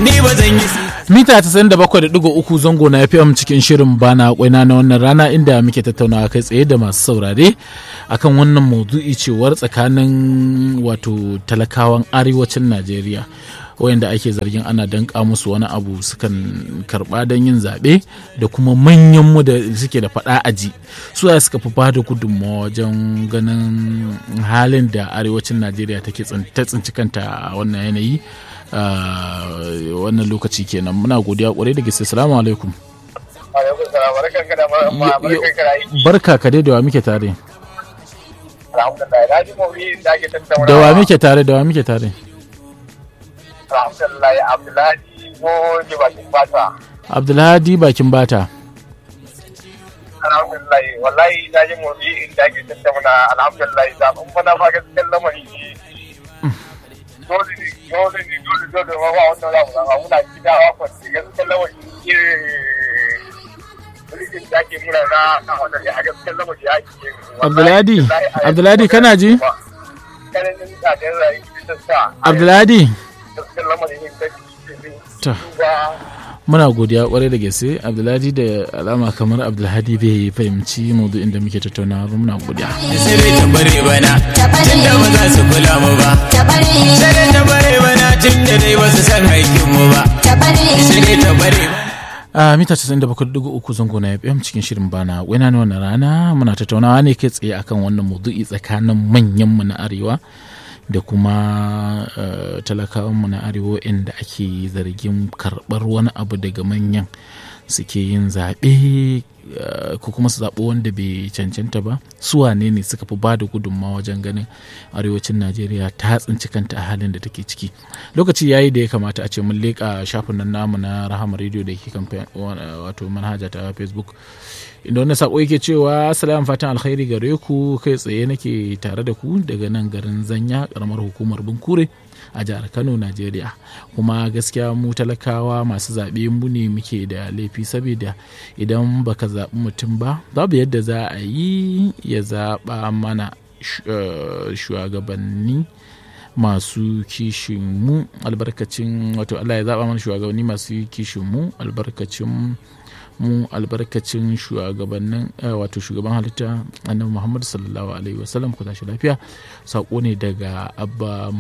ni ba zan yi mita 97.3 zango na FM cikin shirin bana kwaina na wannan rana inda muke tattaunawa kai tsaye da masu saurare akan wannan maudu'i cewar tsakanin wato talakawan arewacin Najeriya wayanda ake zargin ana danka musu wani abu sukan karba don yin zaɓe da kuma manyanmu da suke da faɗa aji su ya suka fi bada gudunmawa wajen ganin halin da arewacin najeriya take ta tsinci kanta a wannan yanayi wannan lokaci kenan muna godiya kwarai da gaske salamu alaikum barka ka dai da wa muke tare da wa muke tare da wa muke tare alhamdulillah abdullahi ko ne bakin bata abdullahi bakin bata alhamdulillah wallahi na ji motsi inda ake tattauna alhamdulillah zaɓen mana fa gaskiyar lamari ne dole ne dole ne dole dole ma ba wannan za mu zama muna gida wa kwanci gaskiyar lamari ne mulkin da ake muna na na wanda a gaskiyar lamari ya ke abdullahi abdullahi kana ji kananin tsadar rayuwa ta sa abdullahi gaskiyar lamari ne ta Ta. muna godiya kwarai da gaske abdullahi da alama kamar abdulhadi bai fahimci maudu'in da muke tattaunawa ba muna godiya sai bai tabare bana tun da ba za su kula mu ba sai dai tabare bana tun da dai ba su san aikin mu ba sai dai tabare bana a mita 97.3 zango na FM cikin shirin bana wena ne wannan rana muna tattaunawa ne kai tsaye akan wannan maudu'i tsakanin manyanmu na arewa da kuma uh, talakawanmu na arewa inda ake zargin karɓar wani abu daga manyan suke yin zaɓe uh, ko kuma su zaɓi wanda bai cancanta ba su wane ne suka fi ba da gudunmawa wajen ganin arewacin najeriya ta tsinci kanta a halin da take ciki lokaci ya yi da ya kamata a ce mun leƙa shafin nan namu na rahama radio da ke kan wato manhaja ta facebook inda wani sako yake cewa salam fatan alkhairi gare ku kai tsaye nake tare da ku daga nan garin zanya karamar hukumar bunkure a jihar kano najeriya kuma gaskiya mu talakawa masu zaɓe mu ne muke da laifi saboda idan baka zaɓi mutum ba babu yadda za a yi ya zaɓa mana shugabanni masu kishin mu albarkacin wato allah ya zaɓa mana shugabanni masu kishin mu albarkacin mu albarkacin shugabannin wato shugaban halitta annabi muhammad sallallahu alaihi wasallam ku tashi lafiya sako ne daga abba